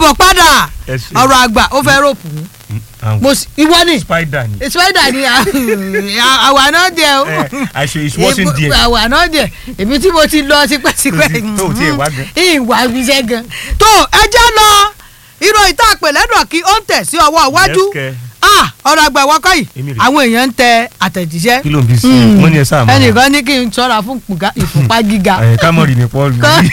káàbọ̀ padà Ẹ ṣé. ọ̀rọ̀ àgbà ó fẹ́ ròpù mí mo sì ìwọ ni spider ni. spider ni àwa náà jẹ o Eh, àṣe is watching there. àwa náà jẹ èmi tí mo ti lọ tipẹ́tipẹ́ Tó o tiẹ̀ wá gan. ìwà iṣẹ́ gan tó ẹ jẹ́ lọ ìròyìn tá a pè lẹ́dọ̀ kí ó ń tẹ̀ sí ọwọ́ iwájú Yes, kẹ́. Ah, ọ̀rọ̀ àgbà wọ́kọ́ yìí Èmi rè. àwọn èèyàn ń tẹ àtẹ̀jíṣẹ́ kí ló ń bí sí Mm. i wọ́n ní ẹ sáà mọ́. ẹnìkan ní kí n ṣọ́ra fún ìpùgá- ìfúnpá gíga ẹ̀ kámọ́rì ní paul Kọ́-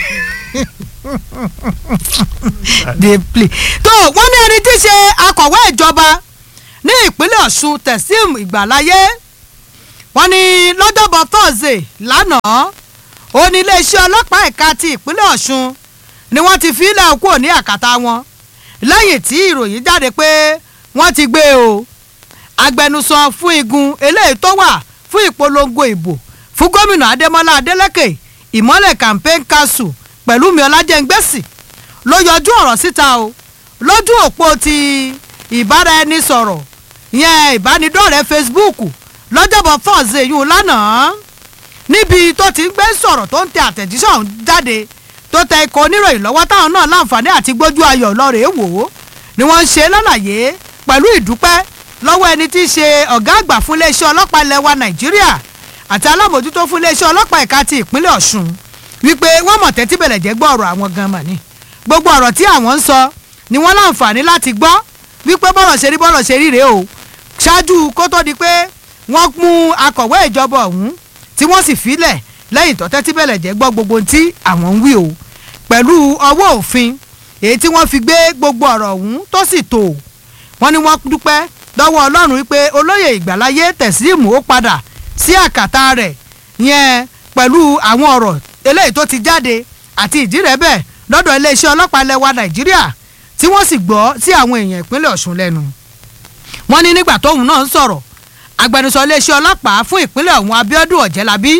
dey play. tó wọ́n ní ẹni tí í ṣe akọ̀wé ìjọba ní ìpínlẹ̀ ọ̀ṣun tẹ̀sím ìgbàláyé wọ́n ní lọ́jọ́bọ̀ thursday lánàá ó ní iléeṣẹ́ ọlọ́pàá ẹ̀ka ti ìpínlẹ̀ ọ̀ṣun ni wọ́n ti fílẹ̀ kúrò ní àkàtà wọn lẹ́yìn tí ìròyìn jáde pé wọ́n ti gbé o agbẹnusọ fún igun eléyìí tó wà fún ìpolongo ìbò fún gómìnà adémọlá adélèké ìmọ́lẹ̀ campaign council pẹ̀lú mi ọlájẹ́ngbẹ́sì ló yọjú ọ̀rọ̀ síta o lójú òpó ti ìbáraẹnisọ̀rọ̀ yẹn ìbánidọ́rẹ̀ẹ́ facebook lọ́jọ́bọ̀ thursday yìí lánàá níbi tó ti ń gbé sọ̀rọ̀ tó ń tẹ àtẹ̀jíṣẹ́ ọ̀hún jáde tó tẹ ikọ̀ oníròyìn lọ́wọ́ táwọn náà láǹfààní àti gbójú ayọ̀ lọ́rẹ̀ẹ́ wò ó ni wọ́n ń ṣe lálàyé pẹ̀lú ìdúpẹ́ lọ́wọ́ ẹni tí í ṣe ọ̀gá àgbà fún iléeṣẹ́ ọlọ́pàá ilẹ̀ wa nàìjíríà àti alábòjútó fún iléeṣẹ́ ọlọ́pàá ẹ̀ka ti ìpínlẹ̀ ọ̀ṣun wípé wọ́n mọ̀ tẹ́tí bẹ̀rẹ̀ jẹ́ gbọ́ ọ̀rọ̀ àwọn gan mà ní gbogbo ọ̀rọ̀ tí àwọn ń sọ ni wọ́n láǹfààní láti gbọ́ wípé bọ́rọ̀ ṣe rí bọ́rọ̀ ṣe rí rèé o ṣáájú kó tó di pé wọ́n mú akọ̀wé ìjọba ọ̀hún tí wọ́n sì filẹ̀ lẹ́yìn tó tẹ́tí bẹ̀rẹ̀ jẹ́ gbọ́ gbogbo ohun tí àwọn ń wí o pẹ̀lú ọwọ́ òfin èyí tí wọ́n fi gbé gbogbo ọ̀rọ̀ ọ̀hún tó sì tò wọ́n ní wọ́n dúpẹ́ lọ́wọ́ ọlọ́run wípé olóyè ìgbàláyé tẹ̀síìmù ó padà sí àkàtà rẹ̀ yẹn pẹ̀lú àwọn ọ̀rọ̀ eléyìí tó ti jáde àti ìdí rẹ̀ bẹ́ẹ̀ lọ́dọ̀ iléeṣẹ́ ọlọ́pàá lẹ́wà nàìjíríà tí wọ́n sì gbọ́ sí àwọn èèyàn ìpínlẹ̀ ọ̀ṣun lẹ́nu wọ́n ní nígbà tóun náà ń sọ̀rọ̀ agbẹnusọ iléeṣẹ́ ọlọ́pàá fún ìpínlẹ̀ ọ̀hún abiodun ọ̀jẹ̀lábí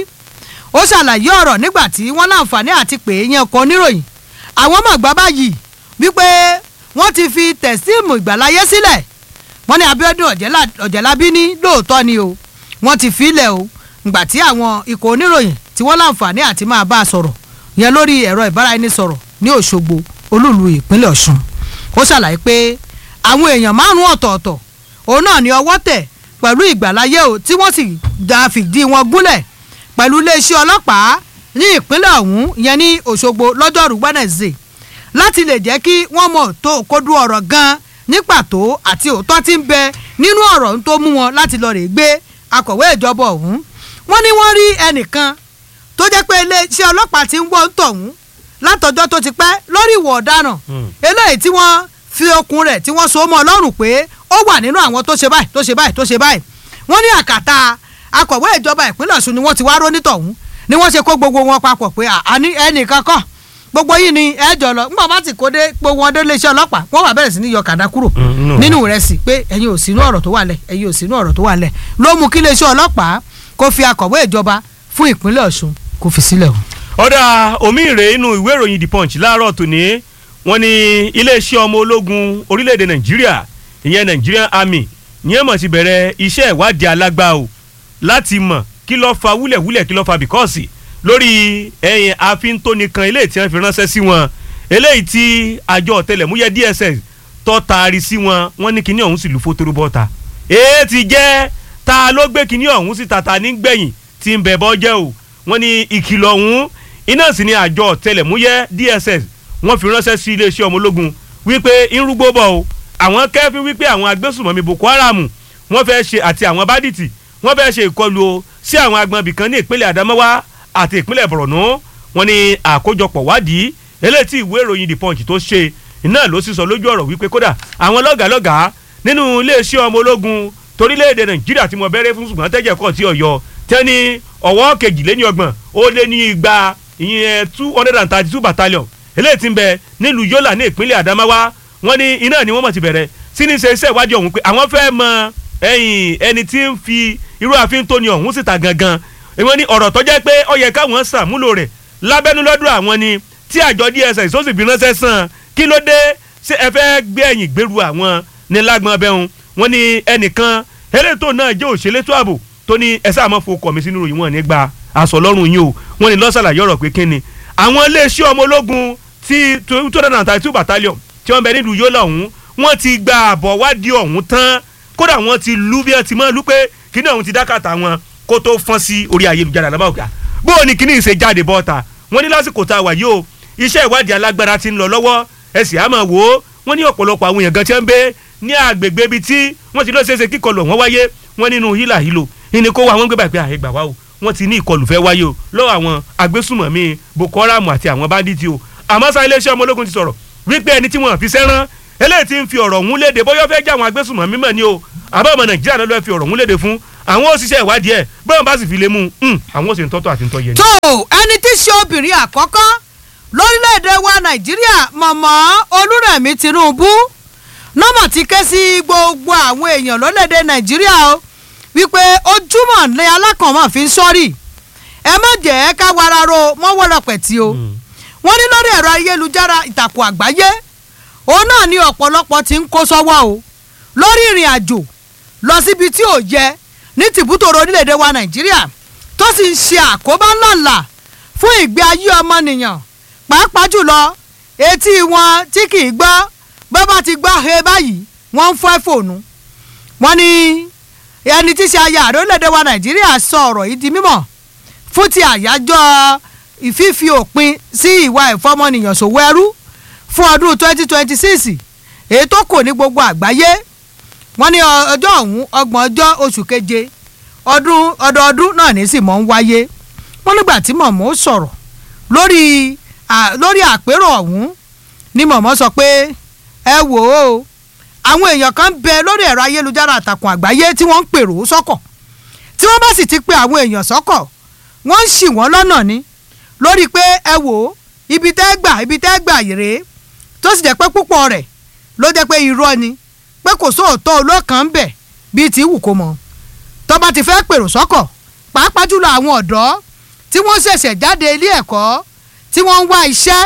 ó ṣàlàyé ọ̀rọ̀ nígbà tí wọ́n láǹfààní àti pè é yẹn kan oníròyìn àwọn mọ̀gbá báyìí wípé wọ́n ti fi tẹ̀síìmù ìgbàláyé sílẹ̀ wọ́n ní abiodun Ọ̀jẹ̀lá- ọ̀jẹ̀lábí ní lóòótọ́ ni o wọ́n ti filẹ̀ o ìgbà tí àwọn ikọ̀ oníròyìn tí wọ́n láǹfààní àti máa bá a sọ̀rọ̀ yẹn lórí ẹ̀rọ ìbáraẹnisọ̀rọ̀ ní òṣogbo olúùlú ìpínlẹ̀ ọ̀ṣun ó ṣàlàyé pé àwọn èèyàn márùn-ún ọ̀tọ̀ọ̀tọ̀ òun náà ní ọwọ́ tẹ̀ pẹ̀lú ìgbàláyé o tí wọ́n sì da fìdí wọn gúnlẹ̀ pẹ̀lú iléeṣẹ́ ọlọ́pàá ní ìpínlẹ̀ ọ̀hún yẹn ní òṣogbo lọ́jọ́rú wednesday láti lè jẹ́ kí wọ́n mọ̀ tó kódú ọ̀rọ̀ gan ní pàtó àti òótọ́ tí ń bẹ nínú ọ̀rọ̀ tó mú wọn láti lọ rè gbé akọ̀wé ìjọba ọ̀hún wọ́n ní wọ́n rí ẹnìkan tó jẹ́ pé iléeṣẹ́ ọlọ́pàá ti ń wọ́ ń tọ̀hún látọjọ́ tó ti pẹ́ lórí ìwọ̀ ọ̀daràn eléyìí tí wọ́n fi okùn rẹ̀ tí wọ́n so mọ́ ọlọ́run pé ó wà nínú àwọn tó ṣe báyìí tó ṣe báyìí tó ṣe báyìí wọ́n ní àkàtà akọ̀wé ìjọba ìpínlẹ̀ ọ̀ṣun ni wọ́n ti wá rónítọ̀hún ni wọ́n ṣe kó gbogbo wọn papọ̀ pé àní ẹnìkan kọ́ gbogbo yìí ni ẹ jọ lọ nígbà bá ti kó dé gbogbo wọn dé iléeṣẹ́ ọlọ́pàá wọ́n wà bẹ̀rẹ̀ sí ní yọ kàdá kúrò Mm, no. nínú rẹ̀ sí pé ẹ̀yin ò sínú ọ̀rọ̀ tó wà lẹ̀ ẹ̀yin ò sínú ọ̀rọ̀ tó wà lẹ̀ ló mú kí iléeṣẹ́ ọlọ́pàá kó fi akọ̀wé ìjọba fún ìpínlẹ̀ ọ̀ṣun kó fi sílẹ̀ o. ọ̀dà omi ìrè inú ìwé ìròyìn the punch láàárọ̀ tòní wọ́n ní iléeṣẹ́ ọmọ ológun orílẹ̀-èdè nàìjíríà ìyẹn nigerian army ní ẹ̀mọ̀ ti bẹ̀rẹ̀ iṣẹ́ ìwádìí alágbá o láti mọ̀ kí ló fa wúlẹ̀wúlẹ̀ kí ló fa bìkọ́ọ̀sì lórí ẹ̀yìn àfíntóni kan eléyìí tí wọ́n fi ránṣẹ́ sí wọn eléyìí tí àjọ ọ̀tẹlẹ̀múyẹ́ dss tó taari sí wọn wọ́n ní kíní ọ̀hún sì lu fótóró bọ́ta èé ti jẹ́ ta ló gbé kíní ọ̀hún sí tata nígbẹ̀yìn tí ń bẹ̀ bọ́ jẹ́ o wọ́n ní ìkìlọ̀ ọ̀hún iná sì ni àjọ ọ̀tẹlẹ̀múyẹ́ dss wọ́n fi ránṣẹ́ sí iléeṣẹ́ ọmọ ológun wípé irúgbó bọ̀ o àwọn kẹ́fín wípé àwọn agbésùnmọ̀mí boko haram wọ́n fẹ́ ṣe àti àwọn bádìtì wọ́n fẹ́ ṣe ìkọlù o sí àwọn agbọ̀nbì kan ní ìpínlẹ̀ adamawa àti ìpínlẹ̀ borno wọ́n ní àkójọpọ̀ wádìí eléyìí tí ìwé ìròyìn the punch tó ṣe iná ló sì sọ lójú ọ̀rọ̀ wípé kódà àwọn lọ́gàálọ́gàá nínú iléeṣẹ́ ọmọ ológun torílẹ̀-èdè nàìjíríà tí mo bẹ̀rẹ̀ fún ṣùgbọ́n tẹ́jẹ̀ kọ́ tí ọ̀yọ́ tẹ́ni ọ̀wọ́ kejìléní ọgbọ̀n ó lé ní igba ìyẹn two hundred and thirty two battalion eléyìí tí ń bẹ nílùú yọ́là ní ìpínlẹ̀ adamawa wọ́n ní iná ni wọ́n mọ̀ ti bẹ̀rẹ̀ sí ní ṣe iṣẹ́ ìwádìí ọ̀hún pé àwọn fẹ́ mọ ẹ̀yìn ẹni tí ń fi irú àfin tó ní ọ̀hún síta gangan wọ́n ní ọ̀rọ̀ tó jẹ́ pé ó yẹ káwọn ṣàmúlò rẹ̀ lábẹ́nú lọ́dún àwọn ni tí àjọ dss ó sì fi ránṣẹ́ sàn kí ló dé ṣé ẹ fẹ́ gbé ẹ̀yìn gbèrú àwọn ní lágbọ́n bẹ́hùn wọ́n ní ẹnìkan elétò náà jẹ́ òṣèlétò ààbò tó ní ẹ sáà mọ́ fokọ̀ mi sínú ìròyìn wọn nígbà aṣọ lọ́rùn yín o wọ́n ní lọ́sàlàyé ọ̀rọ̀ pé kíni àwọn iléeṣẹ́ ọmọ ológun ti two hundred and thirty two battalion tí wọ́n bẹ nílùú yólà ọ̀hún wọ́n ti gba àbọ̀ wádìí ọ̀hún tán kódà wọ́n ti lú bí wọ́n ti mọ́ lú pé kíní ọ̀hún ti dákàtà wọn kó tó fọ́n sí orí ayélujára lábàá òkè bó o ní kíní ìṣe jáde bọ́ta wọ́n ní lásìkò tá a wà yìí o iṣẹ́ ìwádìí alágbára ti ń lọ lọ́wọ́ ẹ sì á máa wò ó wọ́n ní ọ̀pọ̀lọpọ̀ àwọn èèyàn gan tí wọ́n ń gbé ní àgbègbè ibi tí wọ́n ti lọ ṣeéṣe kíkọlù wọn wáyé wọ́n nínú hílà hílò ìní kó wa wọ́n gbé báyìí pé àìgbà wá o wọ́n ti ní ìkọlù fẹ́ wáyé o lọ́wọ́ àwọn agbésùmọ̀mí Boko Haram àti àwọn báńdíìtì o àmọ́ sá iléeṣẹ́ ọmọ ológun ti sọ̀rọ̀ wípé ẹni tí wọ́n fi sẹ́rán eléyìí ti ń fi ọ̀rọ̀ ọ̀hún léde bóyá ó fẹ́ jẹ́ àwọn agbésùmọ̀mí mọ̀ ni o àbá ọmọ Nàìjíríà ló lọ́ọ́ fi ọ̀rọ̀ ọ̀hún léde fún àwọn òṣìṣẹ́ ìwádìí ẹ̀ bóyá bá sì fi lé mú un àwọn òṣèlú tọ́tọ̀ àti ntọ́ yẹn ni. tó ẹni tí í ṣe obìnrin àkọ́kọ́ lórílẹ̀‐èdè wa nàìjíríà mọ̀mọ́ olúrẹ̀mí tinubu nọ́mọ̀ ti ké sí gbogbo àwọn èèyàn lórílẹ̀‐èdè nàìjíríà o wípé ojúmọ̀ ní alákànmọ́ fi ń sọ́rí ẹ má jẹ́ ká wara ro mọ́wọ́rọ̀ pẹ̀tì o wọ́n ní lórí ẹ̀rọ ayélujára ìtàkùn àgbáyé òun náà ní ọ̀pọ̀lọpọ̀ ti ń kó sọ́wọ́ o lórí ìrìn àjò lọ síbi tí ò yẹ ní tìbútòrò orílẹ̀‐èdè wa nàìjíríà tó sì ń ṣe àkóbá ńláńlá fún ìgbé ayé ọmọnìyàn pàápàá jùlọ etí wọn tí kì í gbọ́ bó bá ti gbọ́ he báyìí wọ́n ń fọ́ fòònù. wọ́n ní ẹni tí í ṣe aya ààrẹ orílẹ̀‐èdè wa nàìjíríà sọ ọ̀rọ̀ yìí di mímọ̀ fún ti àyájọ́ ìfífi òpin sí ìwà ìfọmọnìyàn ṣòwò ẹrú fún ọdún 2026 èyí tó kò ní gbogbo àgbáyé wọ́n ní ọjọ́ ọ̀hún ọgbọ̀n ọjọ́ oṣù keje ọdún ọdọọdún náà ní sì mọ̀ ń wáyé wọ́n nígbà tí mọ̀mọ́ sọ̀rọ̀ lórí lórí àpérò ọ̀hún ni mọ̀mọ́ sọ pé ẹ wò ó àwọn èèyàn kan bẹ lórí ẹ̀rọ ayélujára àtàkùn àgbáyé tí wọ́n ń pèrò sọ́kọ̀ tí wọ́n bá sì ti pe àwọn èèyàn sọ́kọ̀ wọ́n ń ṣì wọ́n lọ́nà ni lórí pé ẹ wò ó ibi tẹ́ gbà ibi tẹ́ gbà yèrè tó sì jẹ́ pé púpọ̀ rẹ̀ ló jẹ́ pé irọ́ ni pé kò sóòótọ́ olókàn ń bẹ̀ bíi ti wù kó mọ tó bá ti fẹ́ pèrò sọ́kọ̀ pàápàá jùlọ àwọn ọ̀dọ́ tí wọ́n ṣẹ̀ṣẹ̀ jáde ilé ẹ̀kọ́ tí wọ́n ń wá iṣẹ́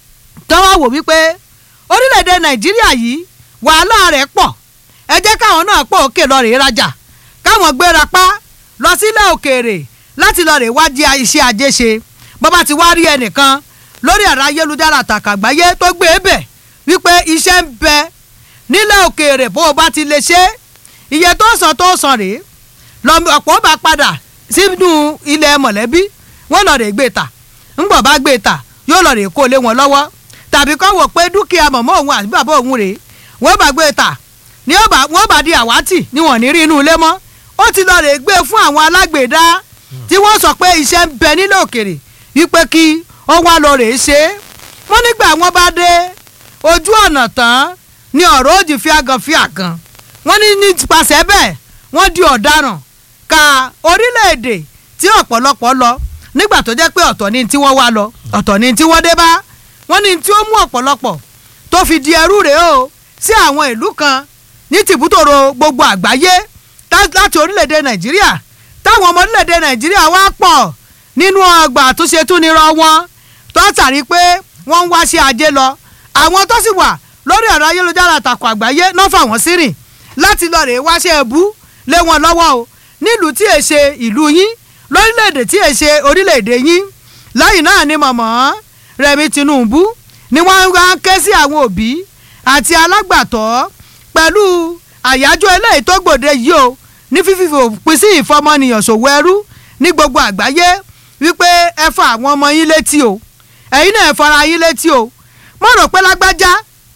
tó wá wò wípé orílẹ̀-èdè nàìjíríà yìí wàhálà rẹ̀ pọ̀ ẹ jẹ́ káwọn náà pọ̀ òkè lọ rèé rajà káwọn gbéra pa lọ sílẹ̀ òkèèrè láti lọ rèé wá di iṣẹ́ ajé ṣe bọ́bá ti wá rí ẹnìkan lórí ẹ̀rọ ayélujára àtàkàgbáyé tó gbé e bẹ̀ wípé iṣẹ́ ń bẹ nílẹ̀ òkèèrè bó o bá ti lè ṣe iye tó sàn tó sàn rèé ọ̀pọ̀ bá padà sínú ilẹ̀ mọ̀lẹ́bí wọ́n lọ rè gbé ta ńgbọ̀ bá gbé ta yóò lọ rè kó lé wọn lọ́wọ́ tàbí kọ́ wò pé dúkìá mọ̀mọ́ òun àti bàbá òun rèé wọ́n bá gbé ta ní wọ́n bá di àwátì ní wọ́n ní rí inú ilé mọ́ ó ti lọ rè gbé fún àwọn alágbèédá tí wọ́n sọ pé iṣẹ́ ń bẹ nílẹ̀ òkèrè wípé kí ó wá lọ rè ṣe é wọ́n nígbà wọ́n bá dé ojú ọ̀nà tán ni ọ̀rọ̀ òdì fi àgàn fi àgàn wọ́n ní nípasẹ̀ bẹ́ẹ̀ wọ́n di ọ̀daràn ka orílẹ̀-èdè tí ọ̀pọ̀lọpọ̀ lọ nígbà tó jẹ́ pé ọ̀tọ̀ ni tí wọ́n wá lọ ọ̀tọ̀ ni tí wọ́n dé bá wọ́n ní tí ó mú ọ̀pọ̀lọpọ̀ tó fi di ẹrú rèé o sí àwọn ìlú kan ní tìbútòrò gbogbo àgbáyé láti orílẹ̀-èdè nàìjíríà táwọn ọmọ orílẹ̀-èdè nàìjíríà wá pọ̀ nínú ọgbà àtúnṣe túnirọ wọn tó tàrí pé wọ́n ń wá sí ajé lọ àwọn tó sì wà lórí ẹ̀rọ ayélujára àtàkùn àgbáyé náà fà wọ́n sírìn láti lọ rèé wáṣẹ́ ẹ̀bú lé wọn lọ́wọ́ o nílùú tí è ṣe ìlú yín lórílẹ̀‐èdè tí è ṣe orílẹ̀‐èdè yín lẹ́yìn náà ni mọ̀mọ́ Rẹ̀mí Tinubu ni wọ́n wá ké sí àwọn òbí àti alágbàtọ́ pẹ̀lú àyájọ́ eléyìí tó gbòde yìí o ní fífi òpin sí ìfọmọnìyàn ṣòwò ẹrú ní gbogbo àgbáyé wípé ẹ fa àwọn ọmọ yín létí o ẹ̀yin náà ẹ fara yín létí o mo rò pé lágbájá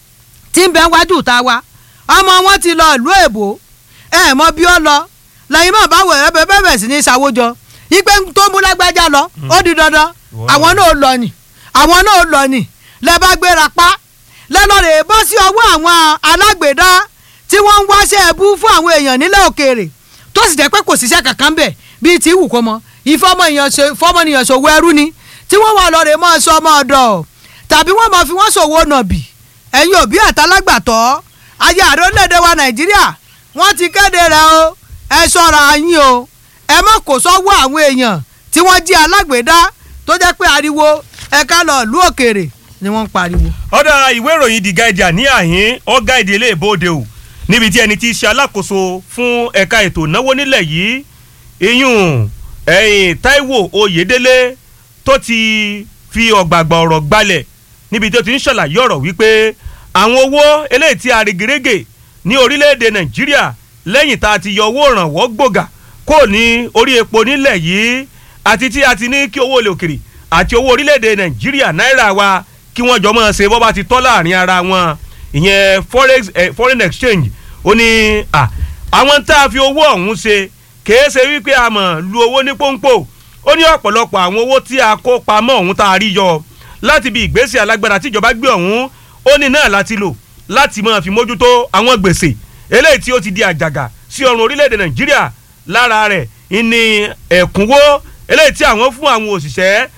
tí ń bẹ wájú ta wa ọmọ wọn ti lọ ìlú èbó ẹ mọ bí ó lọ lẹ́yìn náà báwo ẹ bẹ bẹ̀rẹ̀ sí ní ṣàwójọ ipe tó mú lágbájá lọ ó di dandan àwọn náà lọ nì àwọn náà lọ nì lẹ bá gbéra pa lẹ́lọ́rẹ̀ bọ́ sí ọwọ́ àwọn alágbèédá tí wọ́n ń wáṣẹ́ ẹbú fún àwọn èèyàn nílẹ̀ òkèèrè tó sì jẹ́ pé kò síṣẹ́ kankan bẹ̀ bíi tí wù kó mọ ìfọmọnìyàn ṣòwò ẹrú ni tí wọ́n wà lọ́rẹ̀ mọ́ sọ ọmọ ọ̀dọ̀ tàbí wọ́n mọ̀ fi wọ́n ṣòwò nàbì ẹ̀yin òbí àtàlágbàtọ́ ayé ààrẹ orílẹ̀-èdè wa nàìjíríà wọ́n ti kéde rẹ̀ o ẹ ṣọ́ra yín o ẹ má kó sọ́wọ́ àwọn èèyàn tí wọ́n jí alágbèédá tó jẹ́ pé ariwo ẹ̀ka lọ ìlú òkèèrè ni wọ́n ń pariwo. ọ̀dà ìwé ìròyìn The Guardian ní àhín ọ̀gá ìdí ilé ìbòde o níbi tí ẹni tí í ṣe alákòóso fún ẹ̀ka ètò ìnáwó nílẹ̀ yìí iyún ẹ̀yìn Táíwò Oyèdélé tó ti fi ọ̀gbàgbà ọ̀rọ̀ gbalẹ̀ níbi tó ti ń ṣàlàyé ọ̀rọ̀ wípé àwọn owó eléyìí tí a règèrègè ní orílẹ̀-èdè nàìjíríà lẹ́yìn tá a ti yọ owó ìrànwọ́ gbòógà kò ní orí epo nílẹ̀ yìí àti tí a ti ní kí owó ilẹ̀ òkèrè àti owó orílẹ̀-èdè nàìjíríà náírà wa kí wọ́n jọ máa ṣe bọ́ bá ti tọ́ láàrin ara wọn ìyẹn forex eh, foreign exchange ó ní à àwọn tá a fi owó ọ̀hún ṣe kèé ṣe wípé a mọ̀ lu owó ní pọ́npọ́ ó ní ọ̀pọ̀lọpọ̀ àwọn owó tí a kó pamọ́ ọ̀hún tá a rí yọ láti bí ìgbésẹ̀ alágbára tíjọba gbé ọ̀hún ó ní náà láti lò láti máa fi mójútó àwọn gbèsè eléyìí tí ó ti di àjàgà sí ọrùn orílẹ̀-èdè nàìjíríà lára rẹ̀ ìní ẹ̀kúnwó eléyìí tí àwọn fún àwọn òṣìṣẹ́